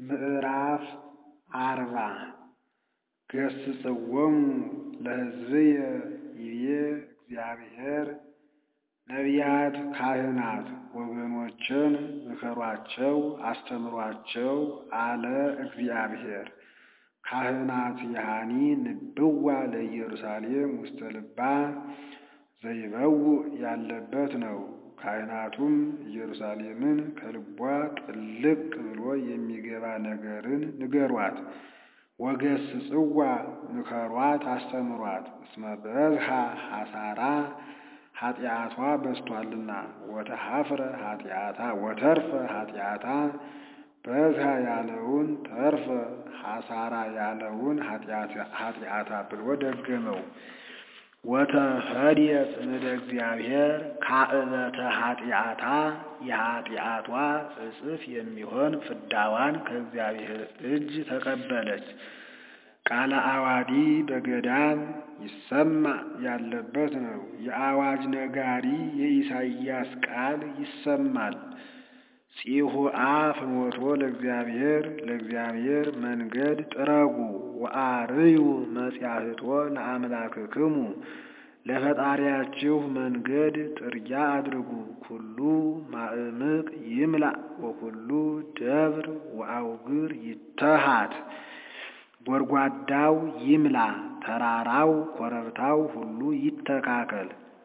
ምዕራፍ አርባ ገስጽዎሙ ለሕዝብየ ይቤ እግዚአብሔር ነቢያት ካህናት ወገኖችን ምከሯቸው አስተምሯቸው አለ እግዚአብሔር። ካህናት ያኒ ንብዋ ለኢየሩሳሌም ውስተ ልባ ዘይበውእ ያለበት ነው። ካህናቱም ኢየሩሳሌምን ከልቧ ጥልቅ ብሎ የሚገባ ነገርን ንገሯት። ወገስጽዋ ምከሯት አስተምሯት እስመ በዝሃ ሐሳራ ኃጢአቷ በዝቷልና ወተሐፍረ ኃጢአታ ወተርፈ ኃጢአታ በዝሃ ያለውን ተርፈ ሐሳራ ያለውን ኃጢአታ ብሎ ደገመው። ወተፈድየት እምደ እግዚአብሔር ካዕበተ ኃጢአታ የኃጢአቷ እጽፍ የሚሆን ፍዳዋን ከእግዚአብሔር እጅ ተቀበለች። ቃለ አዋዲ በገዳም ይሰማ ያለበት ነው። የአዋጅ ነጋሪ የኢሳይያስ ቃል ይሰማል። ጺሁአ ፍኖቶ ለእግዚአብሔር ለእግዚአብሔር መንገድ ጥረጉ ወአርዩ መጺአህቶ ለአምላክክሙ ለፈጣሪያችሁ መንገድ ጥርጊያ አድርጉ። ኩሉ ማእምቅ ይምላእ ወኩሉ ደብር ወአውግር ይተሃት ጎድጓዳው ይምላ ተራራው ኮረብታው ሁሉ ይተካከል።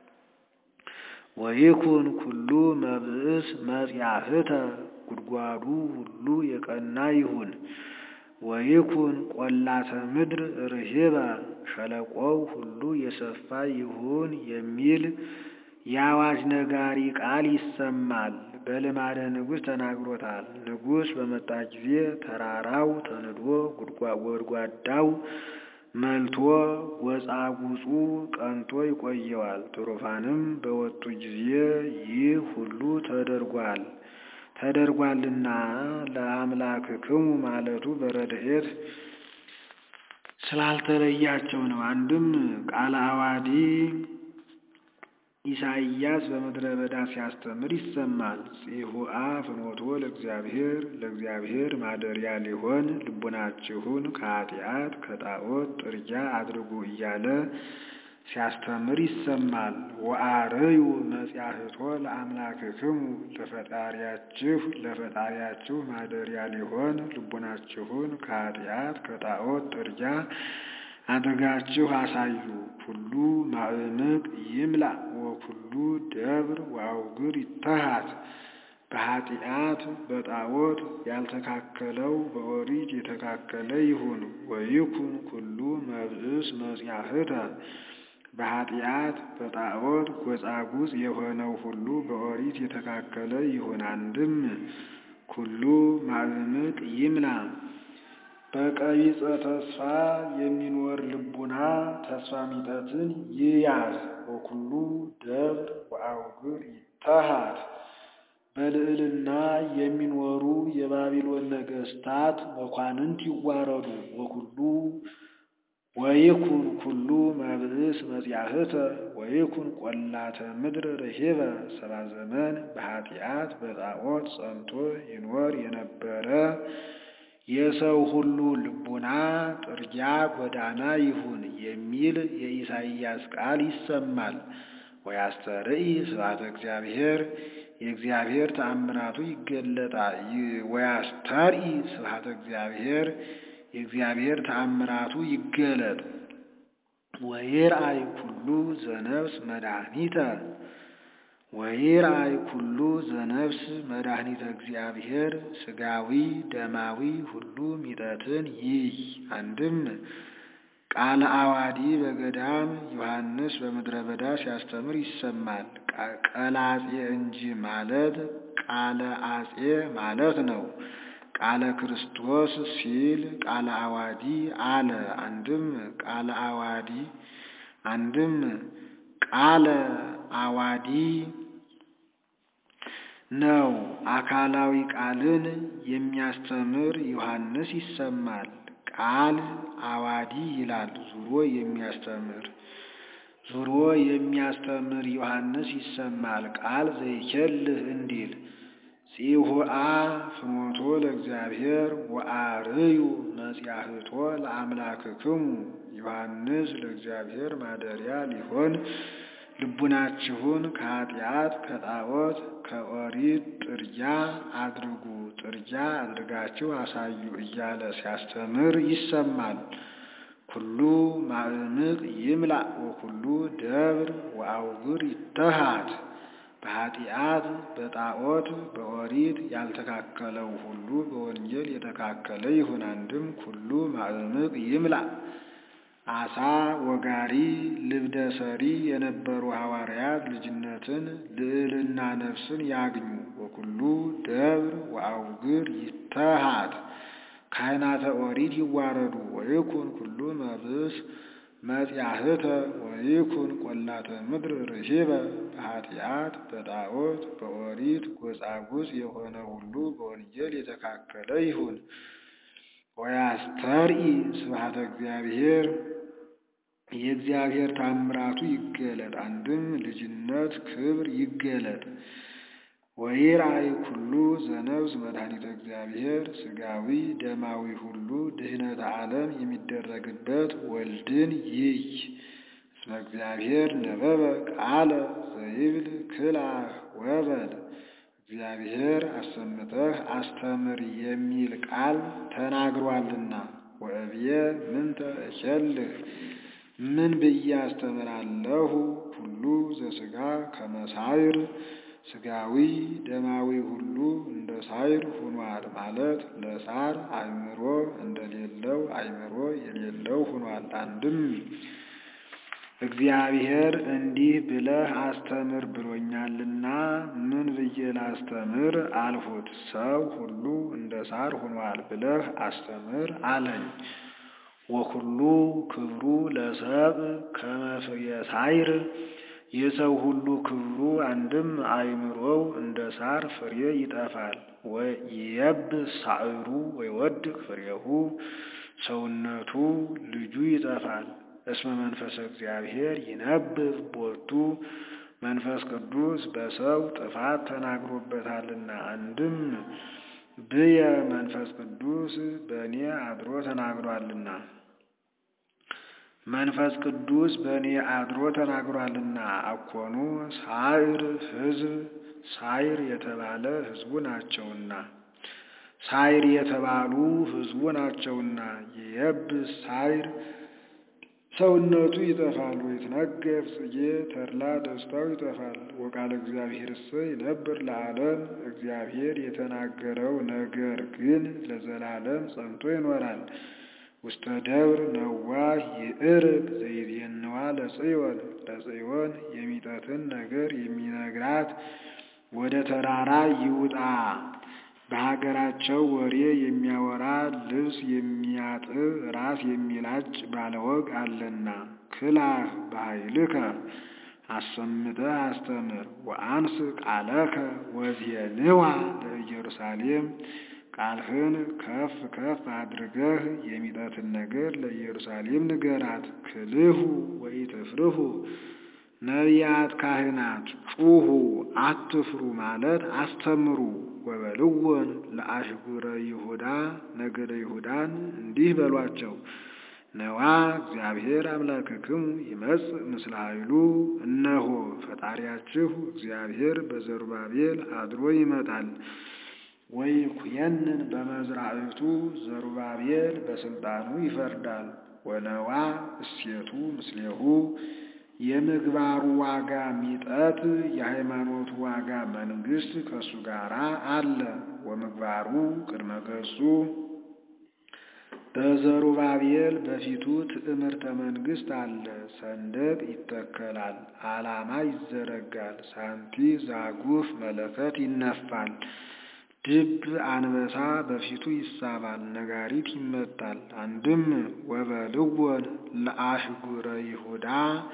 ወይኩን ኩሉ መብእስ መጺአህተ ጉድጓዱ ሁሉ የቀና ይሁን። ወይኩን ቈላተ ምድር ርሂበ ሸለቆው ሁሉ የሰፋ ይሁን የሚል የአዋጅ ነጋሪ ቃል ይሰማል። በልማደ ንጉሥ ተናግሮታል። ንጉሥ በመጣ ጊዜ ተራራው ተንዶ ጎድጓዳው መልቶ ጎጻጉጹ ቀንቶ ይቆየዋል። ትሩፋንም በወጡ ጊዜ ይህ ሁሉ ተደርጓል ተደርጓልና ለአምላክክሙ ማለቱ በረድኤት ስላልተለያቸው ነው። አንድም ቃለ አዋዲ ኢሳይያስ በምድረ በዳ ሲያስተምር ይሰማል። ጺሁአ ፍኖቶ ለእግዚአብሔር ለእግዚአብሔር ማደሪያ ሊሆን ልቡናችሁን ከኃጢአት ከጣዖት ጥርጊያ አድርጉ እያለ ሲያስተምር ይሰማል። ወአርዩ መጺአህቶ ለአምላክክሙ ለፈጣሪያችሁ ለፈጣሪያችሁ ማደሪያ ሊሆን ልቡናችሁን ከኃጢአት ከጣዖት ጥርጊያ አድርጋችሁ አሳዩ። ኩሉ ማእምቅ ይምላእ ወኩሉ ደብር ወአውግር ይተሃት በኃጢአት በጣዖት ያልተካከለው በኦሪት የተካከለ ይሁን። ወይኩን ኩሉ መብእስ መጺአህተ በኃጢአት በጣዖት ጎጻጉጽ የሆነው ሁሉ በኦሪት የተካከለ ይሁን። አንድም ኩሉ ማእምቅ ይምላ በቀቢጸ ተስፋ የሚኖር ልቡና ተስፋ ሚጠትን ይያዝ። ወኩሉ ደብር ወአውግር ይተሃት በልዕልና የሚኖሩ የባቢሎን ነገሥታት መኳንንት ይዋረዱ። ወኩሉ ወይኩን ኩሉ መብእስ መጺአህተ ወይኩን ቈላተ ምድር ርሂበ ሰባ ዘመን በኃጢአት በጣዖት ጸንቶ ይኖር የነበረ የሰው ሁሉ ልቡና ጥርጊያ ጎዳና ይሁን የሚል የኢሳይያስ ቃል ይሰማል። ወያስተርኢ ስብሐተ እግዚአብሔር የእግዚአብሔር ተአምራቱ ይገለጣል። ወያስተርኢ ስብሐተ እግዚአብሔር የእግዚአብሔር ተአምራቱ ይገለጥ። ወይርአይ ኩሉ ዘነፍስ መድኃኒተ ወይርአይ ኩሉ ዘነፍስ መድኃኒተ እግዚአብሔር ሥጋዊ ደማዊ ሁሉ ሚጠትን ይይ። አንድም ቃለ አዋዲ በገዳም ዮሐንስ በምድረ በዳ ሲያስተምር ይሰማል። ቀላጼ እንጂ ማለት ቃለ አጼ ማለት ነው። ቃለ ክርስቶስ ሲል ቃለ አዋዲ አለ። አንድም ቃለ አዋዲ አንድም ቃለ አዋዲ ነው። አካላዊ ቃልን የሚያስተምር ዮሐንስ ይሰማል። ቃል አዋዲ ይላል ዙሮ የሚያስተምር ዙሮ የሚያስተምር ዮሐንስ ይሰማል። ቃል ዘይኬልህ እንዲል ጺሁአ ፍኖቶ ለእግዚአብሔር ወአርዩ መጺአህቶ ለአምላክክሙ ዮሐንስ ለእግዚአብሔር ማደሪያ ሊሆን ልቡናችሁን ከኃጢአት ከጣዖት ከኦሪት ጥርጊያ አድርጉ ጥርጊያ አድርጋችሁ አሳዩ እያለ ሲያስተምር ይሰማል። ኩሉ ማዕምቅ ይምላእ ወኩሉ ደብር ወአውግር ይተሃት በኃጢአት በጣዖት በኦሪት ያልተካከለው ሁሉ በወንጌል የተካከለ ይሁን። አንድም ኩሉ ማዕምቅ ይምላእ አሳ ወጋሪ ልብደ ሰሪ የነበሩ ሐዋርያት ልጅነትን ልዕልና ነፍስን ያግኙ። ወኩሉ ደብር ወአውግር ይተሃት ካህናተ ኦሪት ይዋረዱ። ወይኩን ኩሉ መብስ መጺአህተ ወይኩን ቆላተ ምድር ርሂበ በኃጢአት በጣዖት በኦሪት ጎጻጉጽ የሆነ ሁሉ በወንጌል የተካከለ ይሁን። ወያስተርኢ ስብሐተ እግዚአብሔር የእግዚአብሔር ታምራቱ ይገለጥ። አንድም ልጅነት ክብር ይገለጥ። ወይራይ ኩሉ ዘነብስ መድኃኒተ እግዚአብሔር ሥጋዊ ደማዊ ሁሉ ድህነተ ዓለም የሚደረግበት ወልድን ይይ እስመ እግዚአብሔር ነበበ ቃለ ዘይብል ክላህ ወበል እግዚአብሔር አሰምተህ አስተምር የሚል ቃል ተናግሯልና። ወእብየ ምንተ እሸልህ ምን ብዬ አስተምራለሁ? ሁሉ ዘሥጋ ከመሳይር ሥጋዊ ደማዊ ሁሉ እንደ ሳይር ሁኗል ማለት ለሳር አእምሮ እንደሌለው አእምሮ የሌለው ሁኗል። አንድም እግዚአብሔር እንዲህ ብለህ አስተምር ብሎኛልና ምን ብዬ ላስተምር አልሁት። ሰው ሁሉ እንደ ሳር ሁኗል ብለህ አስተምር አለኝ። ወኩሉ ክብሩ ለሰብ ከመ ፍሬ ሳይር የሰው ሁሉ ክብሩ አንድም አእምሮው እንደ ሳር ፍሬ ይጠፋል። ወይየብስ ሳዕሩ ወይወድቅ ፍሬሁ ሰውነቱ ልጁ ይጠፋል። እስመ መንፈሰ እግዚአብሔር ይነብብ ቦቱ መንፈስ ቅዱስ በሰው ጥፋት ተናግሮበታልና። አንድም ብየ መንፈስ ቅዱስ በእኔ አድሮ ተናግሯልና መንፈስ ቅዱስ በእኔ አድሮ ተናግሯልና። አኮኑ ሳይር ሕዝብ ሳይር የተባለ ሕዝቡ ናቸውና ሳይር የተባሉ ሕዝቡ ናቸውና የየብስ ሳይር ሰውነቱ ይጠፋል። ወይትነገፍ ጽጌ ተድላ ደስታው ይጠፋል። ወቃለ እግዚአብሔርሰ ይነብር ለዓለም እግዚአብሔር የተናገረው ነገር ግን ለዘላለም ጸንቶ ይኖራል። ውስተ ደብር ነዋህ ይዕርግ ዘይዜንዋ ለጽዮን ለጽዮን የሚጠትን ነገር የሚነግራት ወደ ተራራ ይውጣ። በሀገራቸው ወሬ የሚያወራ ልብስ የሚያጥብ ራስ የሚላጭ ባለወግ አለና ክላህ በኃይልከ አሰምተህ አስተምር። ወአንስ ቃለከ ወዜንዋ ለኢየሩሳሌም ቃልህን ከፍ ከፍ አድርገህ የሚጠትን ነገር ለኢየሩሳሌም ንገራት። ክልሁ ወኢትፍርሁ ነቢያት ካህናት ጩሁ አትፍሩ ማለት አስተምሩ። ወበልወን ለአህጉረ ይሁዳ ነገደ ይሁዳን እንዲህ በሏቸው ነዋ እግዚአብሔር አምላክክሙ ይመጽእ ምስለ ኃይሉ እነሆ ፈጣሪያችሁ እግዚአብሔር በዘሩባቤል አድሮ ይመጣል። ወይኩየንን በመዝራዕቱ ዘሩባቤል በስልጣኑ ይፈርዳል። ወነዋ እሴቱ ምስሌሁ የምግባሩ ዋጋ ሚጠት የሃይማኖቱ ዋጋ መንግስት ከእሱ ጋር አለ። ወምግባሩ ቅድመ ገጹ በዘሩባቤል በፊቱ ትዕምርተ መንግስት አለ። ሰንደቅ ይተከላል፣ ዓላማ ይዘረጋል፣ ሳንቲ ዛጉፍ መለከት ይነፋል። ድብ አንበሳ በፊቱ ይሳባል፣ ነጋሪት ይመታል። አንድም ወበልወን ለአህጉረ ይሁዳ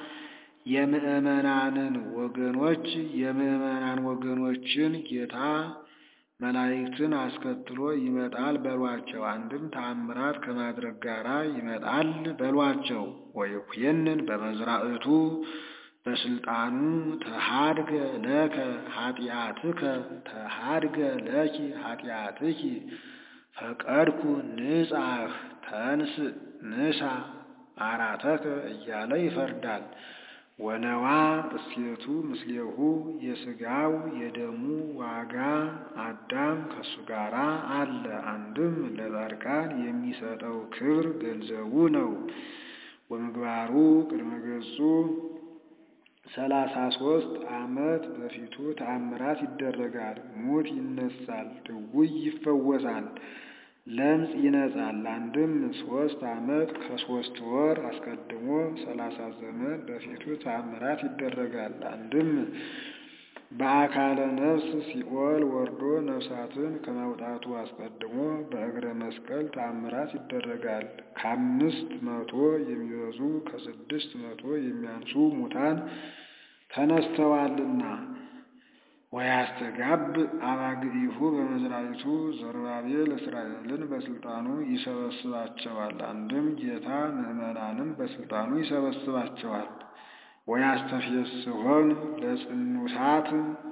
የምዕመናንን ወገኖች የምዕመናን ወገኖችን ጌታ መላእክትን አስከትሎ ይመጣል በሏቸው። አንድም ተአምራት ከማድረግ ጋራ ይመጣል በሏቸው። ወይኩየንን በመዝራዕቱ በስልጣኑ ተሃድገ ለከ ኃጢአትከ ተሃድገ ለኪ ኃጢአትኪ ፈቀድኩ ንጻሕ ተንስ ንሳ አራተከ እያለ ይፈርዳል። ወነዋ እሴቱ ምስሌሁ የሥጋው የደሙ ዋጋ አዳም ከሱ ጋር አለ። አንድም ለጻድቃን የሚሰጠው ክብር ገንዘቡ ነው። ወምግባሩ ቅድመ ገጹ ሰላሳ ሦስት ዓመት በፊቱ ተአምራት ይደረጋል። ሙት ይነሳል፣ ድውይ ይፈወሳል፣ ለምጽ ይነጻል። አንድም ሦስት ዓመት ከሦስት ወር አስቀድሞ ሰላሳ ዘመን በፊቱ ተአምራት ይደረጋል። አንድም በአካለ ነፍስ ሲኦል ወርዶ ነፍሳትን ከማውጣቱ አስቀድሞ በእግረ መስቀል ተአምራት ይደረጋል። ከአምስት መቶ የሚበዙ ከስድስት መቶ የሚያንሱ ሙታን ተነስተዋልና። ወያስተጋብ አባግኢሁ በመዝራይቱ ዘሩባቤል እስራኤልን በስልጣኑ ይሰበስባቸዋል። አንድም ጌታ ምዕመናንም በስልጣኑ ይሰበስባቸዋል። ወያስተፌስሖን ለጽኑሳት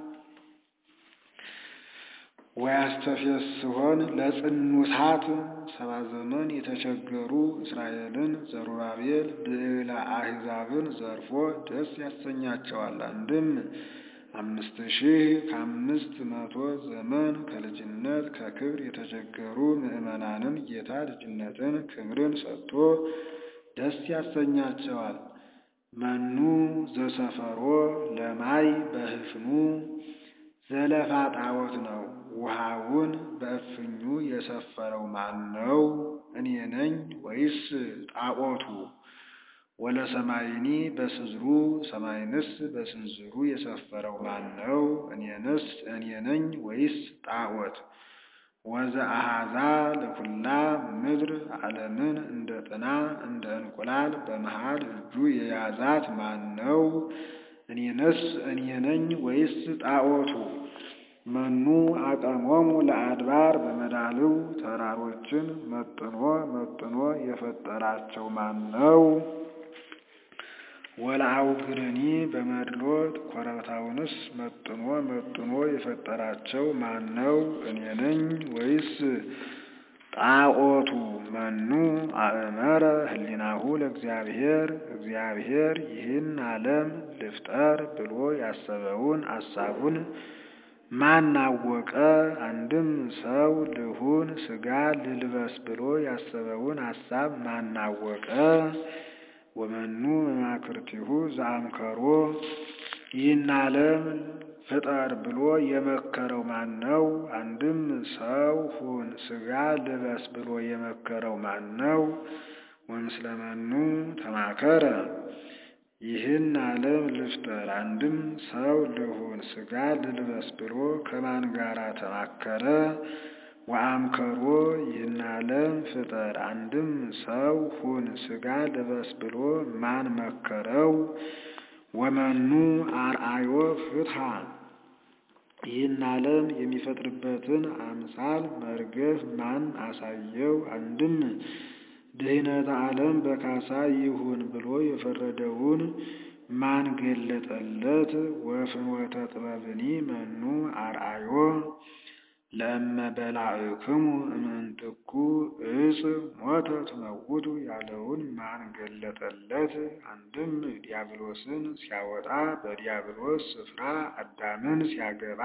ወያስተፌስሖን ለጽኑሳት ሰባ ዘመን የተቸገሩ እስራኤልን ዘሩባቤል ብዕለ አሕዛብን ዘርፎ ደስ ያሰኛቸዋል። አንድም አምስት ሺህ ከአምስት መቶ ዘመን ከልጅነት ከክብር የተቸገሩ ምዕመናንን ጌታ ልጅነትን ክብርን ሰጥቶ ደስ ያሰኛቸዋል። መኑ ዘሰፈሮ ለማይ በህፍኑ ዘለፋ ጣዖት ነው። ውሃውን በእፍኙ የሰፈረው ማን ነው? እኔ ነኝ ወይስ ጣዖቱ? ወለሰማይኒ በስዝሩ ሰማይንስ በስንዝሩ የሰፈረው ማን ነው? እኔንስ እኔ ነኝ ወይስ ጣዖት? ወዘአሃዛ ለኩላ ምድር ዓለምን እንደ ጥና እንደ እንቁላል በመሃል እጁ የያዛት ማን ነው? እኔንስ እኔ ነኝ ወይስ ጣዖቱ? መኑ አቀሞሙ ለአድባር በመዳልው ተራሮችን መጥኖ መጥኖ የፈጠራቸው ማን ነው? ወለአውግርኒ በመድሎት ኮረብታውንስ መጥኖ መጥኖ የፈጠራቸው ማን ነው? እኔ ነኝ ወይስ ጣዖቱ? መኑ አእመረ ህሊናሁ ለእግዚአብሔር እግዚአብሔር ይህን ዓለም ልፍጠር ብሎ ያሰበውን አሳቡን ማን አወቀ? አንድም ሰው ልሁን ሥጋ ልልበስ ብሎ ያሰበውን አሳብ ማን አወቀ? ወመኑ መማክርቲሁ ዘአምከሮ ይህን ዓለም ፍጠር ብሎ የመከረው ማን ነው? አንድም ሰው ሁን ሥጋ ልበስ ብሎ የመከረው ማን ነው? ወምስለ መኑ ተማከረ ይህን ዓለም ልፍጠር አንድም ሰው ልሁን ሥጋ ልልበስ ብሎ ከማን ጋራ ተማከረ? ወአምከሮ ይህን ዓለም ፍጠር አንድም ሰው ሁን ሥጋ ልበስ ብሎ ማን መከረው? ወመኑ አርአዮ ፍትሐ ይህን ዓለም የሚፈጥርበትን አምሳል መርገፍ ማን አሳየው? አንድም ድህነተ ዓለም በካሳ ይሁን ብሎ የፈረደውን ማን ገለጠለት? ወፍኖተ ጥበብኒ መኑ አርአዮ ለእመ በላዕክሙ እምንትኩ እጽ ሞተ ትመውቱ ያለውን ማን ገለጠለት? አንድም ዲያብሎስን ሲያወጣ በዲያብሎስ ስፍራ አዳምን ሲያገባ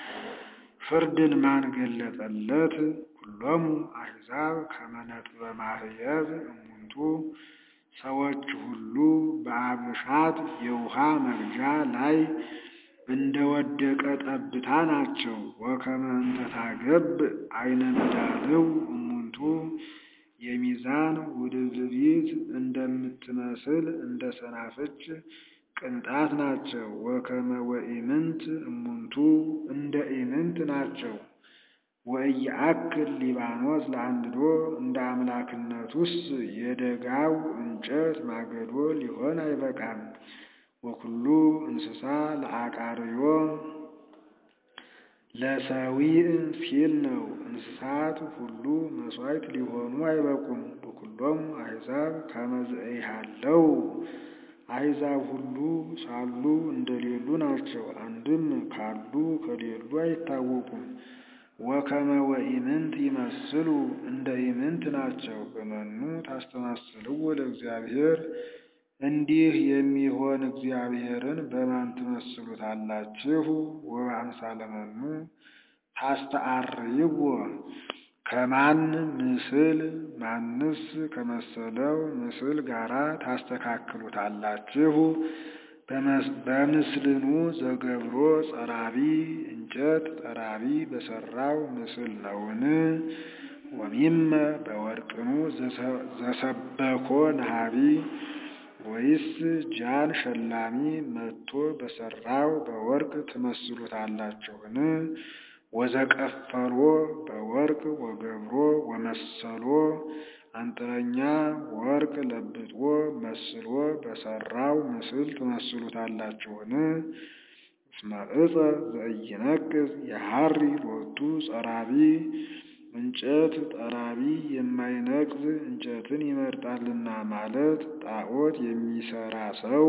ፍርድን ማን ገለጠለት? ኩሎሙ አሕዛብ ከመ ነጥበ ማህየብ እሙንቱ ሰዎች ሁሉ በአብሻት የውሃ መቅጃ ላይ እንደወደቀ ጠብታ ናቸው። ወከመ እንተ ታገብ አይነ መዳልው እሙንቱ የሚዛን ውድብሊት እንደምትመስል እንደ ሰናፍጭ ቅንጣት ናቸው። ወከመ ወኢምንት እሙንቱ እንደ ኢምንት ናቸው። ወኢየአክል ሊባኖስ ለአንድዶ እንደ አምላክነቱስ የደጋው እንጨት ማገዶ ሊሆን አይበቃም። ወኩሉ እንስሳ ለአቃርዮ ለሰዊዕ ሲል ነው። እንስሳት ሁሉ መሥዋዕት ሊሆኑ አይበቁም። ወኩሎሙ አሕዛብ ከመ ዘኢሃለው አሕዛብ ሁሉ ሳሉ እንደሌሉ ናቸው። አንድም ካሉ ከሌሉ አይታወቁም። ወከመ ወኢምንት ይመስሉ እንደ ኢምንት ናቸው። በመኑ ታስተማስልዎ ለእግዚአብሔር እንዲህ የሚሆን እግዚአብሔርን በማን ትመስሉታላችሁ? ወበአምሳለ መኑ ታስተአርይዎ ከማን ምስል ማንስ ከመሰለው ምስል ጋራ ታስተካክሉታላችሁ? በምስልኑ ዘገብሮ ጸራቢ እንጨት ጠራቢ በሰራው ምስል ነውን? ወሚመ በወርቅኑ ዘሰበኮ ነሃቢ ወይስ ጃን ሸላሚ መጥቶ በሰራው በወርቅ ትመስሉታላችሁን? ወዘቀፈሎ በወርቅ ወገብሮ ወመሰሎ አንጥረኛ ወርቅ ለብጦ መስሎ በሰራው ምስል ትመስሉታላችሁን? እስመ ዕፀ ዘኢይነቅዝ የሐሪ ሎቱ ጸራቢ እንጨት ጠራቢ የማይነቅዝ እንጨትን ይመርጣልና ማለት ጣዖት የሚሰራ ሰው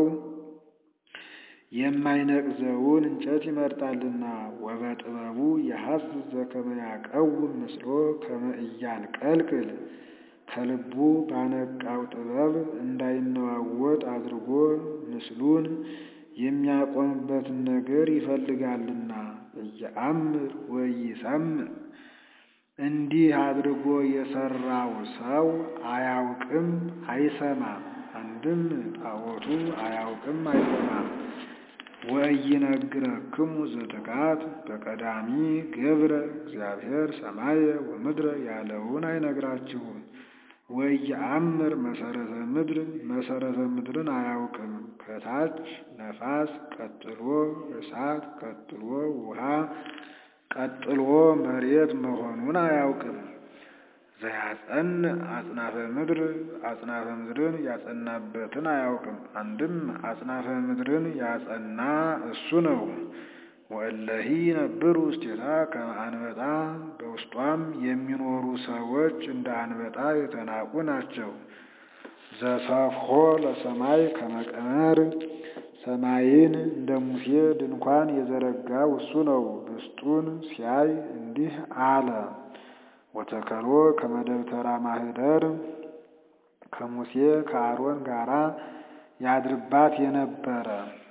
የማይነቅዘውን እንጨት ይመርጣልና። ወበጥበቡ የሐስስ ዘከመ ያቀውም ምስሎ ከመ ኢያንቀልቅል ከልቡ ባነቃው ጥበብ እንዳይነዋወጥ አድርጎ ምስሉን የሚያቆምበትን ነገር ይፈልጋልና። እየአምር ወይሰምዕ እንዲህ አድርጎ የሰራው ሰው አያውቅም አይሰማም። አንድም ጣዖቱ አያውቅም አይሰማም። ወኢይነግረክሙ ዘትካት በቀዳሚ ገብረ እግዚአብሔር ሰማየ ወምድረ ያለውን አይነግራችሁም። ወኢየአምር መሰረተ ምድር መሰረተ ምድርን አያውቅም። ከታች ነፋስ፣ ቀጥሎ እሳት፣ ቀጥሎ ውሃ፣ ቀጥሎ መሬት መሆኑን አያውቅም። ዘያጸን አጽናፈ ምድር አጽናፈ ምድርን ያጸናበትን አያውቅም። አንድም አጽናፈ ምድርን ያጸና እሱ ነው። ወእለሂ ነብሩ ውስቴታ ከመ አንበጣ በውስጧም የሚኖሩ ሰዎች እንደ አንበጣ የተናቁ ናቸው። ዘሰፍሖ ለሰማይ ከመ ቀመር ሰማይን እንደ ሙሴ ድንኳን የዘረጋው እሱ ነው። ብስጡን ሲያይ እንዲህ አለ። ወተከሎ ከመ ደብተራ ማኅደር ከሙሴ ከአሮን ጋራ ያድርባት የነበረ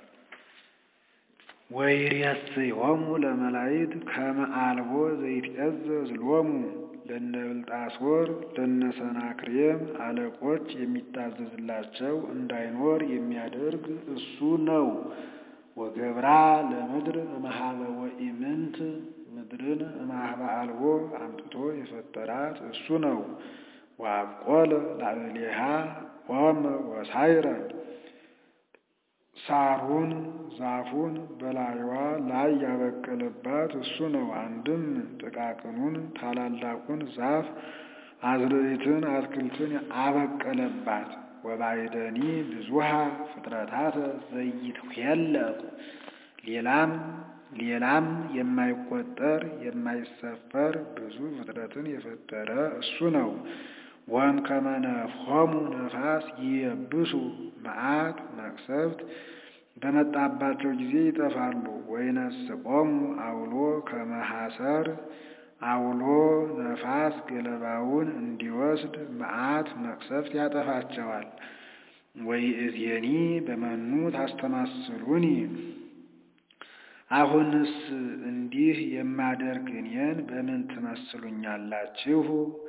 ወይሬስዮሙ ለመላእክት ከመ አልቦ ዘይትዔዘዝ ሎሙ ለነ ብልጣሶር ለነ ሰናክሬም አለቆች የሚታዘዝላቸው እንዳይኖር የሚያደርግ እሱ ነው። ወገብራ ለምድር እምኀበ ወኢምንት ምድርን እምኀበ አልቦ አምጥቶ የፈጠራት እሱ ነው። ወአብቆለ ላዕሌሃ ኦመ ወሳይረ ሳሩን ዛፉን በላይዋ ላይ ያበቀለባት እሱ ነው። አንድም ጥቃቅኑን ታላላቁን ዛፍ አዝርዕትን አትክልትን አበቀለባት። ወባይደኒ ብዙሃ ፍጥረታተ ዘይትኄለቁ ሌላም ሌላም የማይቆጠር የማይሰፈር ብዙ ፍጥረትን የፈጠረ እሱ ነው። ወእምከመ ነፍሖሙ ነፋስ ይየብሱ መዓት መቅሰፍት በመጣባቸው ጊዜ ይጠፋሉ። ወይነስቆሙ አውሎ ከመ ሐሰር አውሎ ነፋስ ገለባውን እንዲወስድ መዓት መቅሰፍት ያጠፋቸዋል። ወይእዜኒ በመኑ ታስተማስሉኒ አሁንስ እንዲህ የማደርግ እኔን በምን ትመስሉኛላችሁ?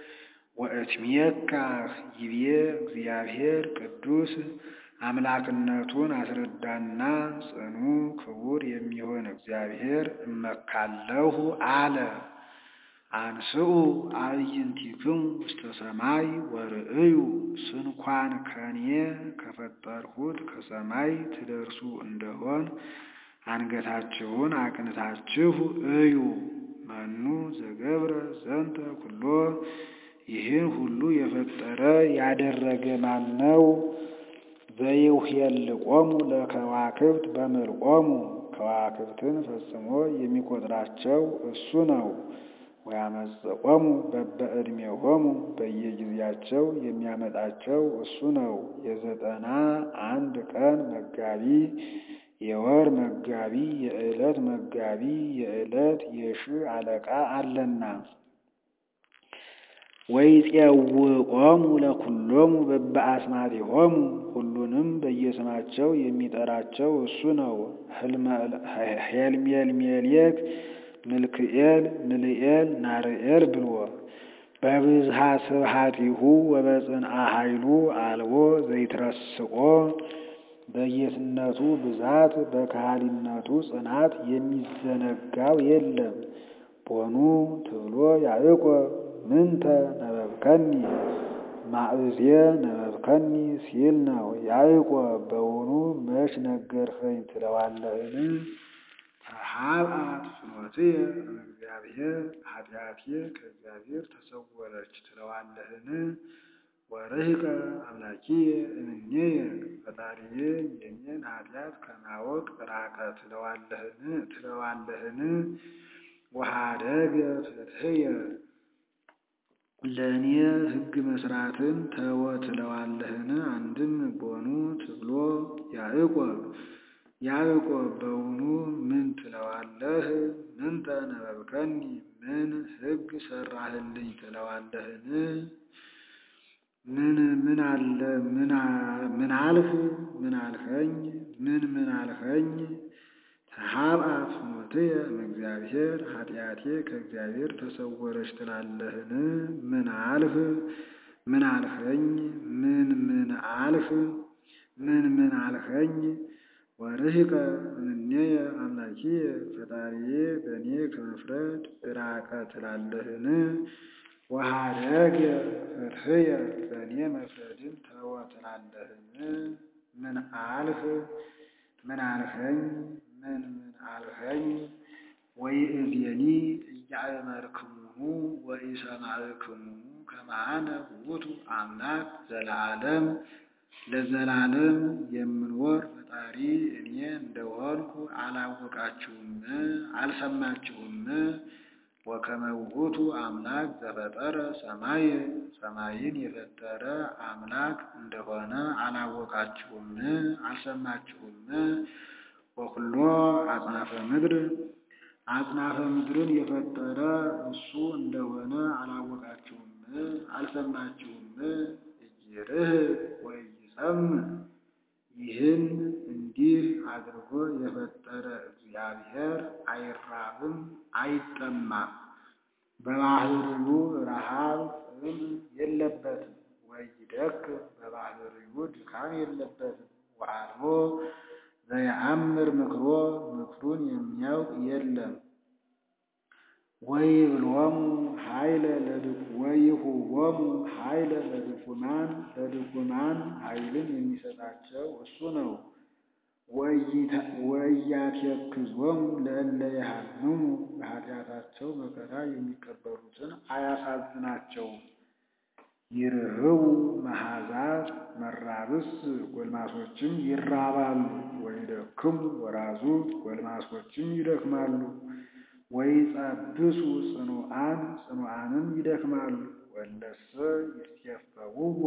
ወእትሜካህ ይቤ እግዚአብሔር ቅዱስ አምላክነቱን አስረዳና ጽኑ ክቡር የሚሆን እግዚአብሔር እመካለሁ አለ። አንስኡ አዕይንቲክሙ ውስተ ሰማይ ወርእዩ ስንኳን ከኔ ከፈጠርሁት ከሰማይ ትደርሱ እንደሆን አንገታችሁን አቅንታችሁ እዩ። መኑ ዘገብረ ዘንተ ኩሎ ይህን ሁሉ የፈጠረ ያደረገ ማን ነው? ዘይውኄልቆሙ ለከዋክብት በምልቆሙ ከዋክብትን ፈጽሞ የሚቆጥራቸው እሱ ነው። ወያመጽኦሙ በበዕድሜሆሙ በየጊዜያቸው የሚያመጣቸው እሱ ነው። የዘጠና አንድ ቀን መጋቢ፣ የወር መጋቢ፣ የዕለት መጋቢ፣ የዕለት የሺህ አለቃ አለና ወይፄውዖሙ ለኵሎሙ በበአስማቲሆሙ ሁሉንም በየስማቸው የሚጠራቸው እሱ ነው። ሄልሜልሜሌክ፣ ምልክኤል፣ ምልኤል፣ ናርኤል ብሎ በብዝሃ ስብሐቲሁ ወበጽንዓ ኃይሉ አልቦ ዘይትረስቆ በጌትነቱ ብዛት በካህሊነቱ ጽናት የሚዘነጋው የለም። ቦኑ ትብሎ ያዕቆብ ምንተ ነበብከኒ ማእዜ ነበብከኒ ሲል ነው። ያዕቆብ በውኑ መች ነገርኸኝ ትለዋለህን? ተሃብአት ፍኖትየ እምእግዚአብሔር ኃጢአቴ ከእግዚአብሔር ተሰወረች ትለዋለህን? ወርሕቀ አምላኪየ እምኔየ ፈጣሪዬ የኔን ኃጢአት ከማወቅ ራቀ ትለዋለህን? ወኀደገ ፍትሕየ ለእኔ ሕግ መስራትን ተወ ትለዋለህን? አንድም ቦኑ ትብሎ ያዕቆብ ያዕቆብ በውኑ ምን ትለዋለህ? ምንተ ነበብከኒ ምን ሕግ ሰራህልኝ ትለዋለህን? ምን ምን አለ ምን አልህ ምን አልኸኝ ምን ምን አልኸኝ? ተሃብአት ፍኖትየ እምእግዚአብሔር ኃጢአቴ ከእግዚአብሔር ተሰወረች ትላለህን? ምን አልህ ምን አልኸኝ ምን ምን አልህ ምን ምን አልኸኝ? ወርሕቀ እምኔየ አምላኪየ ፈጣሪዬ በእኔ ከመፍረድ ራቀ ትላለህን? ወኀደገ ፍትሕየ በእኔ መፍረድን ተወ ትላለህን? ምን አልህ ምን አልኸኝ ምን ምን አልኸኝ? ወይእዜኒ ኢያእመርክሙሁ ወኢሰማዕክሙሁ ከመ አነ ውእቱ አምላክ ዘለዓለም ለዘላለም የምኖር ፈጣሪ እኔ እንደሆንኩ አላወቃችሁም አልሰማችሁም? ወከመ ውእቱ አምላክ ዘፈጠረ ሰማይ ሰማይን የፈጠረ አምላክ እንደሆነ አላወቃችሁም አልሰማችሁም? ወኩሎ አጽናፈ ምድር አጽናፈ ምድርን የፈጠረ እሱ እንደሆነ አላወቃችሁም አልሰማችሁም? ኢይርህብ ወኢይጸምዕ ይህን እንዲህ አድርጎ የፈጠረ እግዚአብሔር አይራብም አይጠማም፣ በባሕርዩ ረሃብ ጥም የለበትም። ወኢይደክም በባሕርዩ ድካም የለበትም። ወአልቦ ዘየአምር ምክሮ ምክሩን የሚያውቅ የለም። ወይብሎሙ ኃይለ ወይሁቦሙ ኃይለ ለድኩማን ለድኩማን ኃይልን የሚሰጣቸው እሱ ነው። ወኢያቴክዞሙ ለእለ የሃምሙ በኃጢአታቸው መከራ የሚቀበሉትን አያሳዝናቸውም። ይርህቡ መሃዛት መራብስ ጎልማሶችም ይራባሉ። ወይደክሙ ወራዙት ጎልማሶችም ይደክማሉ። ወይጸብሱ ጽኑዓን ጽኑዓንም ይደክማሉ። ወለሰ ይትኬፈውዎ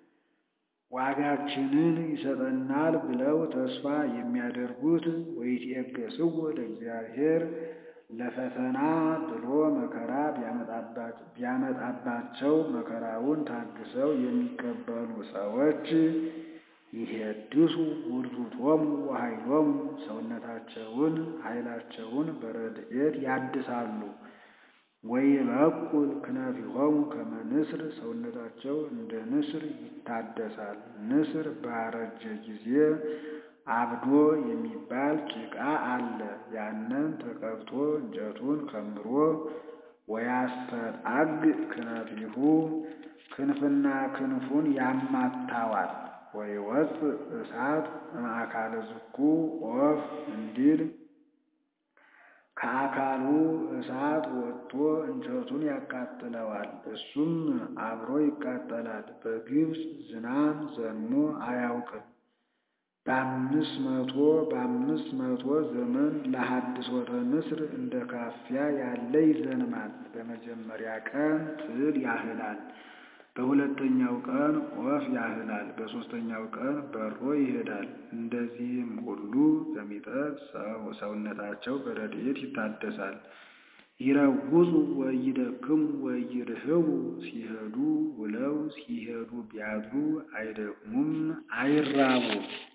ዋጋችንን ይሰጠናል ብለው ተስፋ የሚያደርጉት ወይትዔገሥዎ ለእግዚአብሔር ለፈተና ብሎ መከራ ቢያመጣባቸው መከራውን ታግሰው የሚቀበሉ ሰዎች ይሄድሱ ውርዙቶሙ ወኃይሎሙ ሰውነታቸውን ኃይላቸውን በረድኤት ያድሳሉ። ወይበቁል ክነፊሆሙ ከመ ንስር ሰውነታቸው እንደ ንስር ይታደሳል። ንስር ባረጀ ጊዜ አብዶ የሚባል ጭቃ አለ። ያንን ተቀብቶ እንጨቱን ከምሮ ወያስተጣግ ክነፊሁ ክንፍና ክንፉን ያማታዋል። ወይወፅእ እሳት እምአካለ ዝኩ ኦፍ እንዲል ከአካሉ እሳት ወጥቶ እንጨቱን ያቃጥለዋል። እሱም አብሮ ይቃጠላል። በግብፅ ዝናብ ዘንሞ አያውቅም። በአምስት መቶ በአምስት መቶ ዘመን ለሐድሶተ ንስር እንደ ካፊያ ያለ ይዘንማል። በመጀመሪያ ቀን ትል ያህላል፣ በሁለተኛው ቀን ወፍ ያህላል፣ በሦስተኛው ቀን በሮ ይሄዳል። እንደዚህም ሁሉ በሚጠት ሰውነታቸው በረድኤት ይታደሳል። ይረውፁ ወይደክሙ ወይርህቡ ሲሄዱ ውለው ሲሄዱ ቢያድሩ አይደክሙም አይራቡም።